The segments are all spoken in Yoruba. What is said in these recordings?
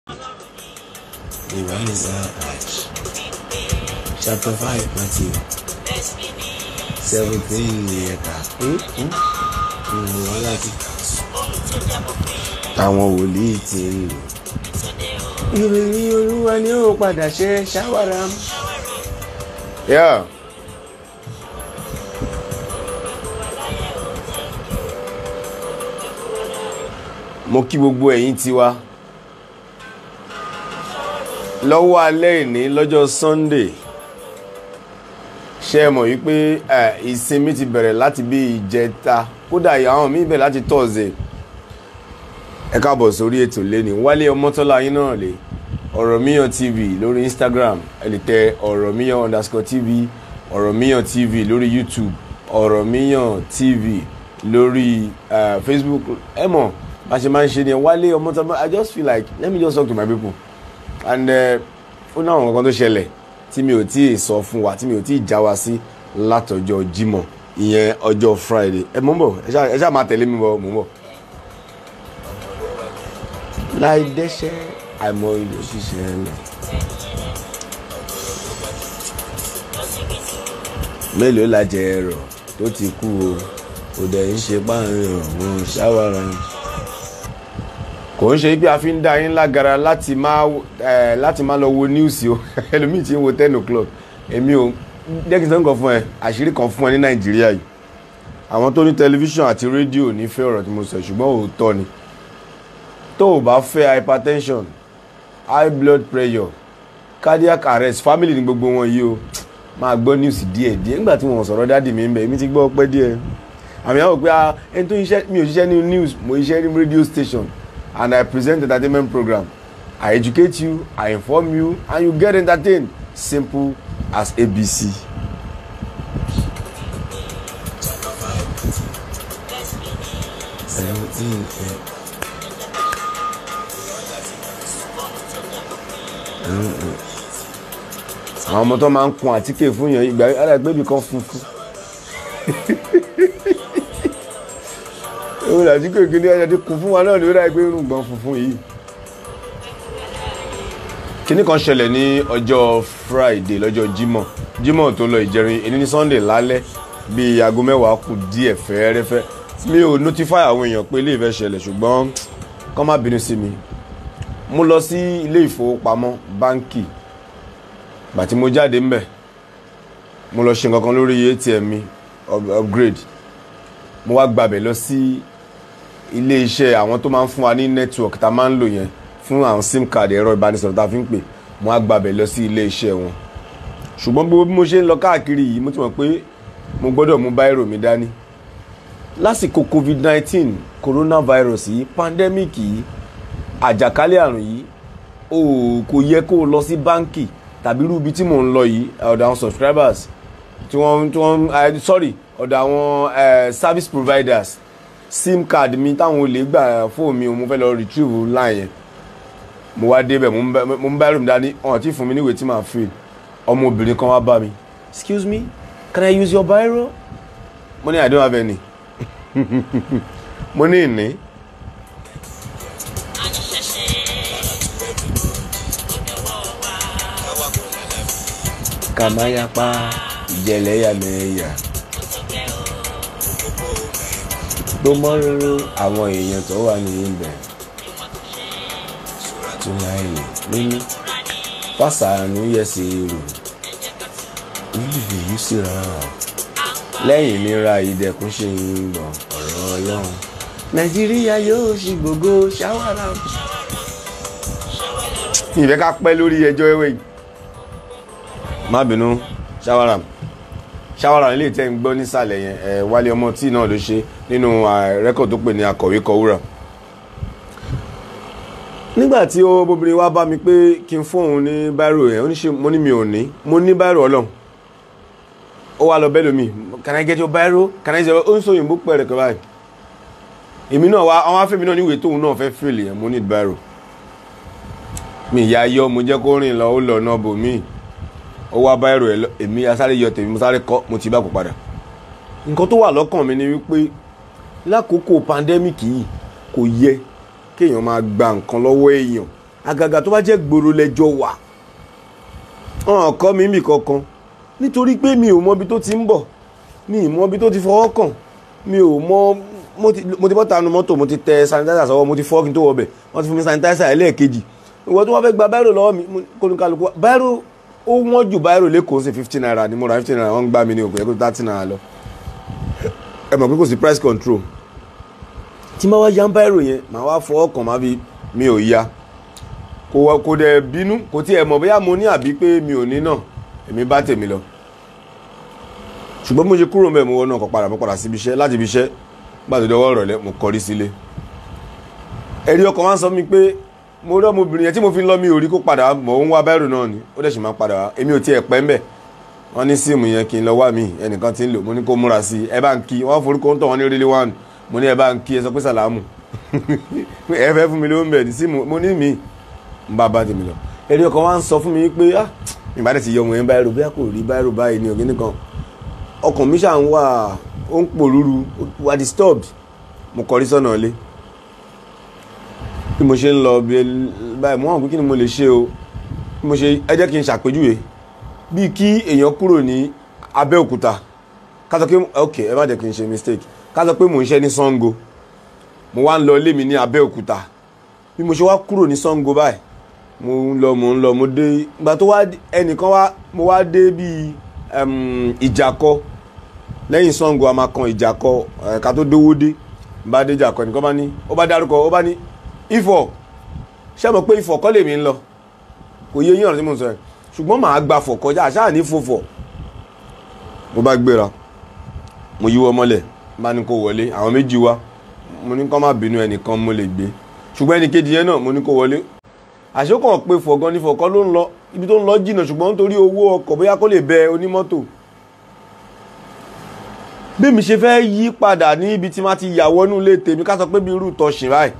Iran is Hajj. Chapter 5, Matthew. 17 year wọ́n láti. Àwọn wòlíì ti ń lò. Ìròyìn olúwa ni ó padà ṣe ṣáwárà. Yeah. mo kí gbogbo ẹ̀yin tiwa lọ́wọ́ alẹ́ ìní lọ́jọ́ Sunday ṣe é mọ̀ wípé ìsinmi ti bẹ̀rẹ̀ láti bí ìjẹta kódà àwọn míì bẹ̀rẹ̀ láti Thursday ẹ káàbọ̀ sórí ètò lẹ́ni wálé ọmọtọ́lá yín náà lè ọ̀rọ̀míyàn TV lórí Instagram ẹ lè tẹ ọ̀rọ̀míyàn underscore TV ọ̀rọ̀míyàn TV lórí YouTube ọ̀rọ̀míyàn TV lórí uh, Facebook ẹ mọ̀ bá ṣe máa ń ṣe ni wálé ọmọtọ́lá I just feel like let me just talk to my people and ó náà nǹkan tó ṣẹlẹ̀ tí mi ò tí ì sọ fún wa tí mi ò tí ì já wa sí látọjọ́ Jímọ̀ ìyẹn ọjọ́ Friday ẹ mọ̀ ń bọ̀ ẹ ṣáà máa tẹ̀lé mi bọ̀ mọ̀ ń bọ̀. láì dẹ́ṣẹ̀ àìmọ̀ ilé ṣiṣẹ́ lọ. mélòó la jẹ ẹrọ tó ti kú o kò dẹ̀ ń ṣe páàrin ọ̀hún ṣáwárà kò ń ṣe bí a fi ń dá yín lágara láti máa ẹ láti máa lọ wo news o ẹlòmíì tí ń wo ten o'clock èmi ò jẹ́kí sọ́n kan fún ẹ àṣírí kan fún ẹ ní nàìjíríà yìí àwọn tó ní tẹlifíṣàn àti rédíò ní fẹ́ ọ̀rọ̀ tí mo sọ ṣùgbọ́n òótọ́ ni tó o bá fẹ́ hypertension high blood pressure cardiac arrest family ní gbogbo wọn yìí o máa gbọ́ news díẹ̀ díẹ̀ nígbà tí wọ́n sọ̀rọ̀ dáàdì mi ń bẹ̀ èmi ti gbọ́ pẹ́ díẹ̀ àmì àwọn pé ẹni tó ń ṣiṣẹ́ mi ò ṣiṣẹ́ ní news mo ṣiṣẹ́ ní radio station and I present entertainment program. I educate you, I inform you, and you get entertained. Simple as ABC. Seventeen. àwọn ọmọ tó máa ń kun àtíkè fún yẹn ìgbà ara ìgbébì kan funfun òun àti kékeré ẹ̀yẹ ti kún fún wa náà lórí àìpé irùngbọ̀n funfun yìí. kíní kan ṣẹlẹ̀ ní ọjọ́ Friday lọ́jọ́ Jímọ̀ Jímọ̀ tó lọ ìjẹrin èyí ní Sunday lálẹ́ bíi aago mẹ́wàá kù díẹ̀ fẹ́ẹ́rẹ́fẹ́ mi ò notify àwọn èèyàn pé ilé ìfẹ́ ṣẹlẹ̀ ṣùgbọ́n kọ́ má bínú sí mi mo lọ sí ilé ìfowópamọ́ báńkì bàtí mo jáde ńbẹ̀ mo lọ ṣe nǹkan kan lórí ATM mi upgrade mo wá gbàbẹ̀ lọ sí ilé iṣẹ́ àwọn tó máa ń fún wa ní network tá a máa ń lò yẹn fún àwọn sim card ẹ̀rọ ìbánisọ̀rọ̀ tá a fi ń pè mo á gbàbẹ̀ lọ sí ilé iṣẹ́ wọn ṣùgbọ́n gbogbo bí mo ṣe ń lọ káàkiri yìí mo ti mọ̀ pé mo gbọ́dọ̀ mú báírò mi dání lásìkò covid nineteen coronavirus yìí pandemic yìí àjàkálẹ̀ àrùn yìí o kò yẹ kó o lọ sí báńkì tàbí irú ibi tí mò ń lọ yìí ọ̀dọ̀ àwọn subscribers tí wọ́n tí wọ́n sorry ọ̀dọ̀ àwọn service providers sim card mi táwọn olè gbà fóònù mi mo fẹ́ lọ retrieve line yẹn mo wá débẹ̀ mo ń bá ẹrù mi dání ọ̀hún tí fún mi níwèé tí màá fill ọmọbìnrin kan wá bá mi excuse me can I use your biro mo ní I don't have any mo ní ìní. kàmáyápá ìjẹlẹ́yàmẹ̀yà tó mọ́ róró àwọn èèyàn tó wà ní ibẹ̀ tó láìlè nínú fásánù yẹsẹ̀ èrò níbi yìí sì rárá lẹ́yìn ìnira ìdẹ̀kùn ṣe ń gbọ̀n ọ̀rọ̀ ọlọ́run nàìjíríà yóò ṣì gbogbo ṣáwárà. ìfẹ́ ká pẹ́ lórí ẹjọ́ ẹwẹ́ yìí má bínú ṣáwárà ṣáwárà ilé tẹ́ ń gbọ́ nísàlẹ̀ yẹn ẹ̀ wálé ọmọ tí náà ló ṣe nínú rẹ́kọ̀d tó pè ní akọ̀wé kọ̀wúrà. nígbà tí ó bóbìnrin wá bá mi pé kí n fóun ní báírò yẹn ó ní ṣe mo ní mi ò ní mo ní báírò ọlọ́run ó wá lọ bẹ́ẹ̀ lómi can I get your báírò can I get your ó ń sọ òyìnbó pẹ̀rẹ̀ kọ́ báyìí èmi náà wá àwọn afẹ́mi náà níwèé tóun náà fẹ́ fèlè yẹn mo ní báírò mi ìyá yọ mo jẹ́ kó rìn lọ ó lọ náà bò míì ó wá báírò ẹ èmi asáré yọ tèmi mo sáré kọ mo ti bá kó padà nǹkan tó wà lọ́kàn mi ni wípé lákòókò pandemic yìí kò yẹ kéèyàn máa gba nǹkan lọ́wọ́ èèyàn àgàgà tó bá jẹ́ gbòòrò lẹ́jọ́ wà ọ̀hún kọ́ mi mì kankan nítorí pé mi ò mọ ibi tó ti ń bọ̀ mi ì mọ ibi tó ti fọwọ́ kàn mi ò mọ mo ti mo ti bọ́ tanu mọ́tò mo ti tẹ sanitizer sọ́wọ́ mo ti fọ́ kí n tó wọ bẹ̀ wọ́n ti fún mi sanitizer ẹlẹ́ẹ̀kejì ìwọ tí wọ́n fẹ́ gba báírò lọ́wọ́ mi kólúkálukú báírò ó wọ́n jù báírò lẹ́kọ̀ọ́ sí fifteen naira ni mo ra fifteen naira wọ́n ń gbá mi ní òkú ẹ̀kọ́ thirty naira lọ ẹ mọ̀ pé kò sí price control tí máa wá ya báírò yẹn màá wá fọwọ́ kàn má fi mi ò ya kò wọ kò dẹ̀ bínú kò tiẹ̀ mọ̀ bóyá mo ní àbí pé mi ò ní náà èmi bá tèmi lọ ṣùgbọ́n mo ṣe kúrò mbẹ́ mo wọ́n náà kọ́ padà mo padà síbi iṣẹ́ láti ibi iṣẹ́ gbàdúrà dọwọ́ ìrọ̀lẹ́ mo kọrí sílé ẹ̀rí ọkàn wá ń sọ mi pé mo rí ọmọbìnrin yẹn tí mo fi ń lọ mi ò rí kó padà mọ̀ ń wá báírò náà ni ó dẹ̀ sì máa padà wá èmi ò tiẹ̀ pẹ́ mbẹ́ wọ́n ní síìmù yẹn kí n lọ wá mi ẹnìkan ti ń lò mo ní kó múra sí i ẹ bá ń kí wọ́n forúkọ ń tọ̀ wọ́n ní rílí wán mo ní ẹ bá ń kí ẹ sọ pé sàlámù ẹ fẹ́ fún mi ló ń bẹ̀ ní síìmù mo ní mi ń bá bá tèmi lọ ẹ̀rí ọkàn wá ń sọ fún mi pé ah ìbá dẹ̀ ti yọ ọmọ yẹn báírò bí a kò rí báírò báyìí ní ògì nìkan ọkàn mi ṣà ń wà ó ń pòrúru wà disturbed mo kọrí sọ́nà ilé bí mo ṣe ń lọ báyìí mo hàn pé kí ni mo lè ṣe o bí mo ṣe ẹ jẹ́ kí n ṣàpèjúwe bíi kí èèyàn kúrò ní Abẹ́òkúta ká sọ pé ok ẹ má jẹ́ kí n ṣe mistake ká sọ pé mò ń ṣe ní Sango mo wá ń lọ ilé mi ní Abẹ́òkúta bí mo ṣe wá kúrò ní Sango báyìí mo ń lọ mo ń lọ mo dé ìgbà tó wá ẹnìkan wá mo wá dé bíi ìjàkọ lẹ́yìn Sango a máa kan ìjàkọ ẹ̀ka tó dówó dé bá dé ìjàkọ ẹnìkan bá ní ó bá dárúkọ ó bá ní Ifọ̀ ṣé mo pé Ifọ̀ kọ́ lèmi ń lọ kò yé yín ọ̀rọ̀ tí mo sọ yẹn ṣùgbọ́n màá gba fọ̀ kọjá àṣà ní fòfọ̀ mo bá gbéra mo yíwọ́ mọ́lẹ̀ bá ní kó wọlé àwọn méjì wá mo ní kó má bínú ẹnìkan mo lè gbé ṣùgbọ́n ẹnì kejì yẹn náà mo ní kó wọlé àṣekàn pé fọ̀gán ní fọ̀kọ́ ló ń lọ ibi tó ń lọ jìnnà ṣùgbọ́n nítorí owó ọkọ̀ bóyá kó lè bẹ onímọ́tò bí mi ṣe fẹ́ yí padà ní ibi tí má ti yàwọ́ nú lé tèmi ká sọ pé bí irú tọ̀sìn báyìí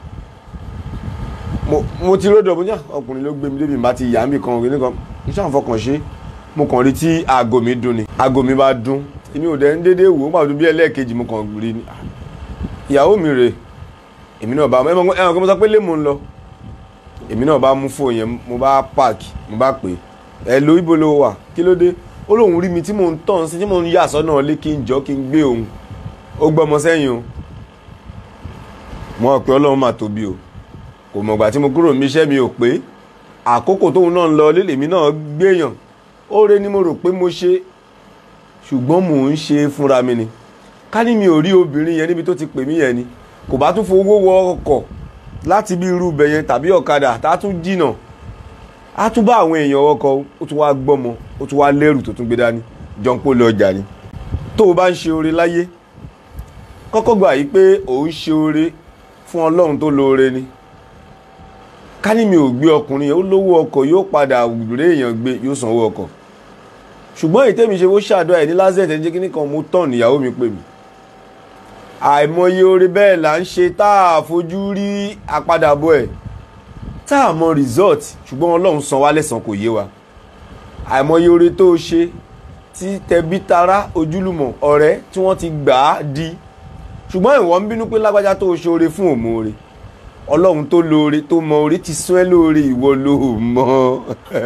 mo ti ródò mo ní ọkùnrin ló gbé mi débi bá ti yà mí kan ògiri kan n ṣáà fọkàn ṣe mo kàn rí tí aago mi dún ni aago mi bá dún èmi ò dẹ̀ ń dédé wò ó pàtó bí ẹlẹ́ẹ̀kejì mo kàn rí ni ìyàwó mi rè èmi náà bá ẹ̀wọ̀n kan mo sọ pé lé mo ń lọ èmi náà bá mú fóònù yẹn mo bá páàkì mo bá pè é ẹ lo ibo ló wà kí ló dé ó lóun rí mi tí mò ń tàn sí tí mò ń yà sọ́nà lé kí n jọ kí n gbé òun ó gbọ́mọ sẹ́yìn o mo rò pé ọlọ́run máa tóbi o kò mọ̀gbà tí mo kúrò níbi iṣẹ́ mi ò pé àkókò tóun náà ń lọ lé lèmi náà gbéyàn óore ni mo rò pé mo ṣe ṣùgbọ́n mò ń ṣe fúnra mi ni ká ní mi ò rí obìnrin yẹn níbi tó ti pè mí yẹn ni kò bá tún fowó wọ ọkọ̀ láti bí irú ibẹ̀ yẹn tàbí ọ̀kadà tá a tún jìnà á tún bá àwọn èèyàn ọkọ̀ ó tún wá gbọ́mọ ó tún wá lẹ́rù tó tún gbé dání jọ́npó lọ ọjà ni tó o bá ń ṣe oore láyé kọ́kọ́ gbà yí pé ò ń ṣe oore fún ọlọ́run tó lóore ni ká ní mi ò gbé ọkùnrin yẹn ó lówó ọkọ̀ yóò padà rè èèyàn gbé yóò sanwó ọkọ̀ ṣùgbọ́n èyí tẹ́mi ṣe ó ṣàdọ́ ẹ̀ ní lásìkò ẹ̀ ń jẹ́ kí nìkan mo tán ìyàwó mi pè mí àìmọye oore bẹ́ẹ̀ là ń ṣe tá a fojú rí àpadàbọ̀ ẹ̀ tá a mọ result ṣùgbọ́n ọlọ́run san wá lẹ́san kò yé wa àìmọye oore tó o ṣe tí tẹbí tará ojúlùmọ̀ ọ̀rẹ́ tí wọ́n ti gbà á di ṣùgbọ́n ìwọ ń bínú pé lágbájá tó o ṣe oore fún òmòore ọlọ́run tó lóore tó mọ oore ti sún ẹ́ lóore ìwọ ló mọ̀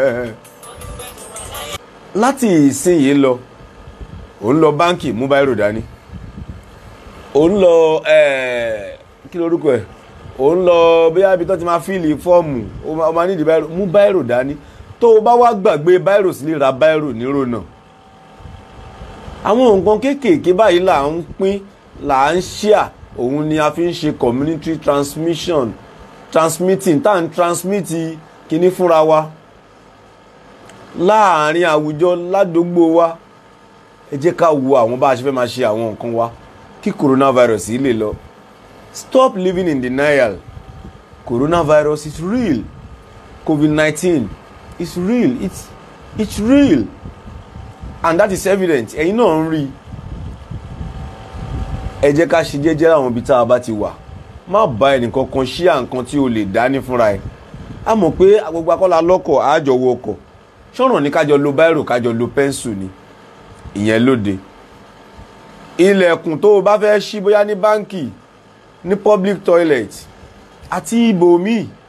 láti ìsinyìí lọ òun lọ báǹkì mú báírò dání òun lọ kí lorúkọ ẹ òun lọ bóyá ibi tó ti máa fíìlì fọ́ọ̀mù ó máa nídìí báírò mú báírò dání tó o bá wá gbàgbé báírò sílé ra báírò nírònà àwọn nǹkan kéékèèké báyìí là ń pín là ń ṣíà òun ni a fi ń ṣe community transmission transmitting tá à ń transmit kíní fúnra wa láàárín àwùjọ ládùúgbò wa ẹ jẹ́ ká wo àwọn bá a ṣe fẹ́ máa ṣe àwọn nǹkan wa kí coronavirus yìí lè lọ stop living in denial coronavirus is real covid-19 is real it's it's real and that is evident ẹ̀yin náà ń rí i ẹ jẹ́ ká ṣe jẹ́jẹ́ àwọn ibi tá a bá ti wà má bá ẹnìkan kan ṣí à nǹkan tí o lè dání fúnra ẹ̀ a mọ̀ pé gbogbo akọ́lá lọ́kọ̀ àjọ wo ọkọ̀ ṣọ̀ràn ní kájọ lo báírò kájọ lo pẹ́ńsù ni ìyẹn lóde ilẹ̀kùn tó o bá fẹ́ ṣí bóyá ní báǹkì ní public toilet àti ibòmíì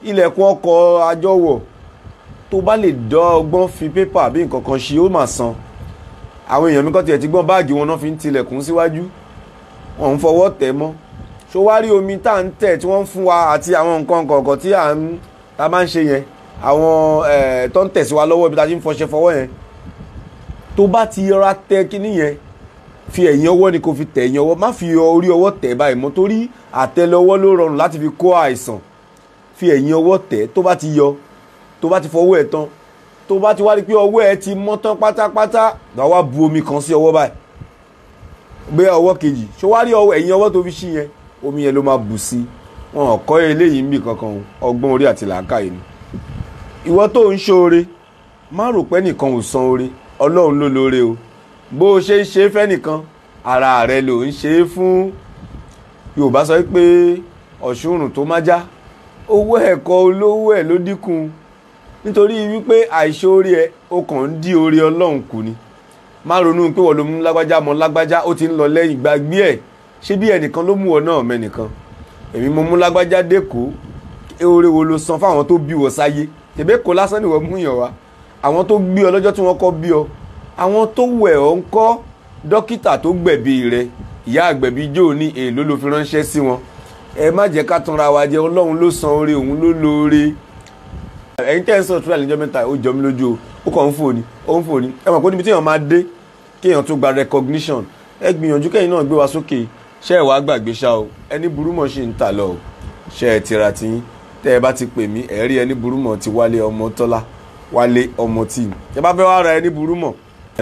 ilẹ̀kùn ọkọ̀ àjọwọ̀ tó bá lè dán ọgbọ́n fi pépà bí nǹkan kan ṣe ó mà san àwọn èèyàn mi kọ́ tiẹ̀ ti gbọ́n báàgì wọn náà fi ń tilẹ̀kùn síwájú wọn ń fọwọ́ tẹ̀ mọ́ ṣó wá rí omi tá à ń tẹ̀ tí wọ́n ń fún wa àti àwọn nǹkan kọ̀ọ̀kan tí à ń ta máa ń ṣe yẹn àwọn tó ń tẹ̀ sí wa lọ́wọ́ ibi tá a ti ń fọṣẹ fọwọ́ yẹn tó bá ti yọra tẹ kíní yẹn fi ẹ̀yìn ọwọ́ ni kò fi tẹ̀ ẹ̀yìn ọwọ́ má fi orí ọwọ́ tẹ̀ báyìí mọ́ torí àtẹlẹwọ́ ló rọrùn láti fi kó àìsàn fi ẹ̀yìn ọwọ́ tẹ̀ tó bá ti yọ tó bá ti fọwọ́ ẹ̀ tán tó bá ti wá rí pé ọwọ́ ẹ̀ ti mọ́ tán pátápátá gbà wá bu omi kan sí ọwọ́ báyìí gbé ọwọ́ kejì ṣó wá rí ẹ̀yìn ọwọ́ tó fi ṣí yẹn omi yẹn ló máa bù sí wọn ò kọ́ eléyìí níbi kankan ọgbọ́n orí àti làákàyè ni ìwọ tó ń ṣoore má rò pé nìkan ò san oore ọlọ́run ló lóore o bó o ṣe ń ṣe fẹ́nìkan ara rẹ ló ń ṣe é fún yorùbá sọ pé ọ̀ṣunrùn tó má já owó ẹ̀kọ́ olówó ẹ̀ ló dínkù nítorí wípé àìṣoore ẹ o kàn ń dí oore ọlọ́run kù ni má ronú pé wọ́n ló mú lágbájá mọ́ lágbájá ó ti ń lọ lẹ́yìn gbàgbé ẹ̀ ṣé bí ẹnìkan ló mú ọ náà mẹ́nìkan èmi mo mú lágbájá dẹ́kọ̀ọ́ oore wo ló san fáwọn tó bí wọ sáyé tèbé kò lásán ni wọ́n mú yàn wá àwọn tó gbé ọ lọ́jọ́ tí wọ́n kọ́ bí ọ àwọn tó wẹ̀ ọ́ ń kọ́ dókítà tó gbẹ̀bí rẹ ìyá àgbẹ̀bí jò ní èèló ló fi ránṣẹ́ sí wọn ẹ má jẹ́ ká tanra wa jẹ ọlọ́run ló san oore òun ló lóore ẹ̀yin tẹ́ ń sọ tíra níjọ́ mẹ́ta ó jọ mí lójú o ó kàn ń fò ní ó ń fò ní ẹ mọ̀ pé níbi tí èèyàn máa dé kéèyàn tó gba recognition ẹ gbìyànjú kẹ́yìn náà gbé wa sókè ṣé ẹ wàá gbàgbé ṣá o ẹni burúmọ̀ ṣì ń tà lọ o ṣé ẹ tira tiyín tẹ́ ẹ bá ti pè mí ẹ rí ẹni burúmọ̀ ti wálé ọmọ tọ́lá wálé ọmọ tí ẹ bá fẹ́ wá ra ẹni burúmọ̀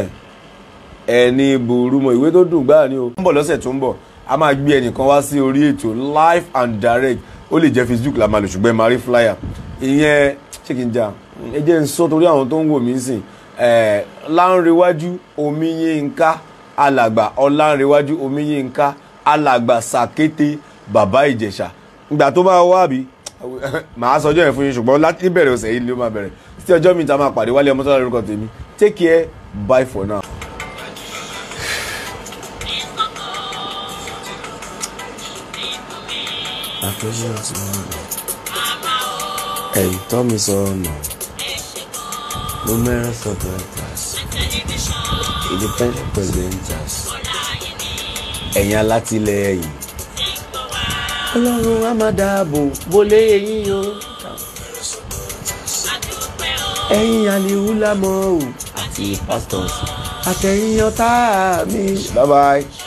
ẹni burúmọ̀ ìwé tó dùn gbáà ni o. ó ń bọ̀ lọ́sẹ̀ tó ń bọ̀ a máa gbé ẹnìkan wá sí orí ètò live and direct ó lè jẹ́ facebook la máa lò ṣùgbọ́n ẹ máa rí flyer ìyẹn ṣé kí n jà ẹ jẹ́ n sọ torí àwọn tó ń wò mí sìn láńrewájú omiyínká alàgbà ọlánrewájú omiyínká alàgbà sàkété bàbá ìjẹ̀ṣà ìgbà tó máa wá bí màá sọjọ́ yẹn fún yín ṣùgbọ́n láti bẹ̀rẹ̀ ọ̀sẹ̀ yìí ló máa bẹ̀rẹ̀ títí ọjọ́ mi ta máa pàdé wálé ọmọ tó lórúkọ tèmi take care bye for now. àpèjọ ti wọn ẹ̀yìn tọ́ mi sọnù mo mẹ́rin sọ̀tọ̀ ẹ̀tàs independent presenters ẹ̀yin alátìlẹ́yìn ọlọ́run á máa dáàbò bólé eyín o ẹ̀yin àlìhùlámọ́ o àti pastors àtẹ̀yìn ọ̀tá mi. bye bye.